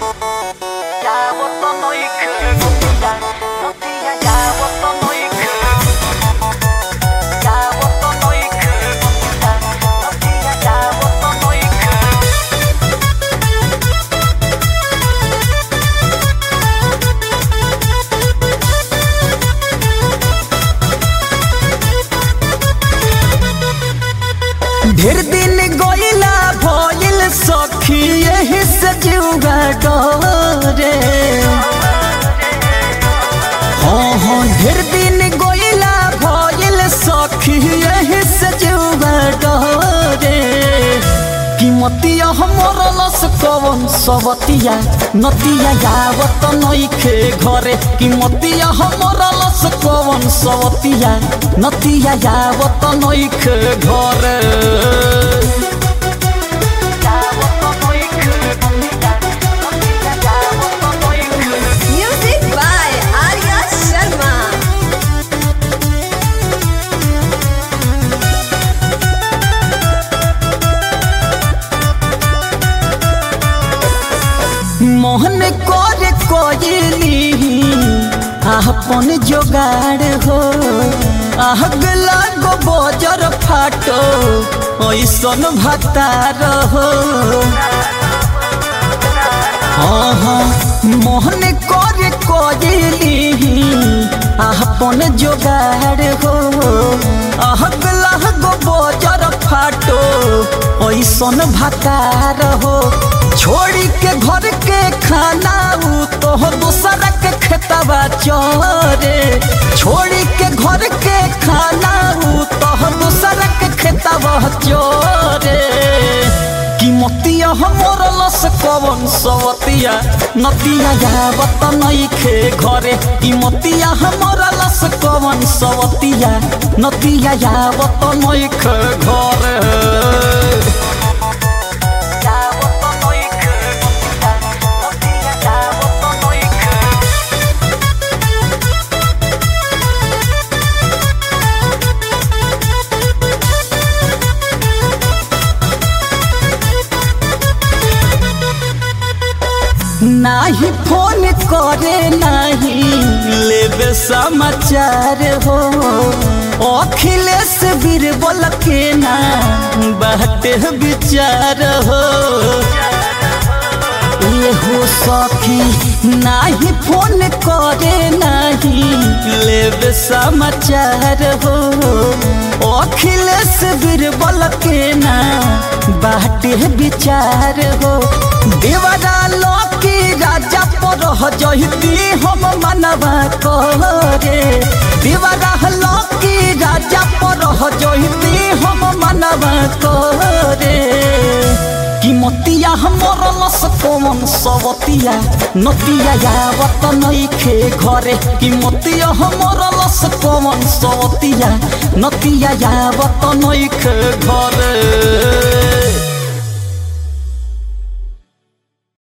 ढेर दिन गईला भइल सखी यही से जीवा डरे हाँ हाँ ढेर दिन गईला भइल सखी यही से जीवा डरे कीमतिया हमर लस कवन सबतिया नतिया यावत नइखे घरे कीमतिया हमर लस कवन सबतिया नतिया यावत नइखे घरे Music by Arya Sharma. Mohan करे कोयली अपन जोगाड़ हो अगला गो बजर फाटो ऐसन भतार हो हाँ हाँ मोहन करे कोयली अपन जोगाड़ हो अगला गो बजर फाटो ऐसन भतार हो छोड़ी के घर के खाना उ तो दूसरा के खेतवा चोरे छोड़ी के घर के खाना उ तो दूसरा के खेतवा चोरे कीमतिया हमर लस कवन सवतिया नतिया यावत नइखे घरे कीमतिया हमर लस कवन सवतिया नतिया यावत नइखे घरे नाही फोन करे नाही लेबे समाचार हो अखिलेश बीरबल के ना बाटे विचार हो ये हो सखी नाही फोन करे नाही लेबे समाचार हो अखिलेश बीरबल के ना बाटे विचार हो देवरा लकी राजा पर जहिती हम मनवा करे देवरा लकी राजा पर जहिती हम मनवा करे कीमतिया हमर लस कवन सबतिया नतिया यावत नइखे घरे कीमतिया हमर लस कवन सबतिया नतिया यावत नइखे घरे